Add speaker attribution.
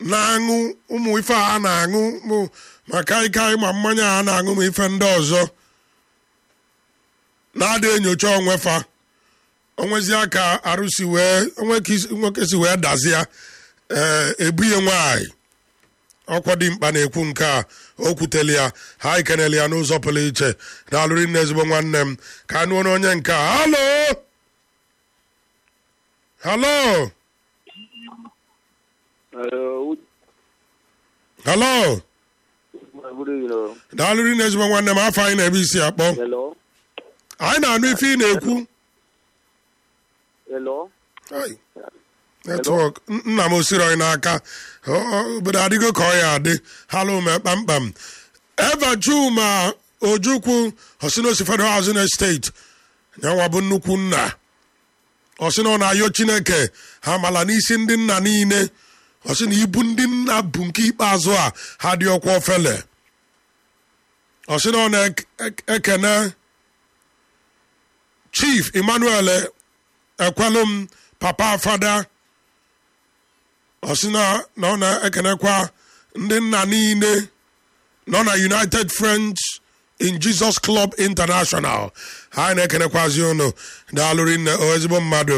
Speaker 1: na-aṅụ ụmụ ife a na-aṅụ mụ ma kaikai ma mmanya a na-aṅụ ma ife ndị ọzọ na-ada enyocha onwe fa onwezia ka arụsi wee onwe ka isi- nwoke si wee dazie ee ebunye nwaanyị ọkwa dị mkpa na-ekwu nke a o kwuteli ya ha ikenele ya n'ụzọ pụrụ iche na-alụrị nne ezigbo nwanne m ka anụ ọnụ onye nke a halo halo
Speaker 2: Hello.
Speaker 1: halo
Speaker 2: Good evening.
Speaker 1: daalụrị nne ezigbo nwanne m afọ anyị na-ebe isi akpọ
Speaker 2: Hello.
Speaker 1: anyị na-anụ ife ị na-ekwu
Speaker 2: Hello.
Speaker 1: Ai, netwọk nna m osiri anyị n'aka Ọ- ọ- obodo adịgo ka ọ ya adị halụ me kpamkpam eva juma ojukwu osinosi federal housing estate nyanwa bụ nnukwu nna ọsị na ọ na-ayọ chineke ha mala n'isi ndị nna niile ọsị na ibu ndị nna bụ nke ikpeazụ a ha dị ọkwa ofele ọsị na ọ na-ekene chief emmanuel ekwelum papa fada ọsị na na ọ na-ekenekwa ndị nna niile nọ na united friends in jesus club international ha na-ekenekwazi ụnụ daalụrị nne o ezigbo mmadụ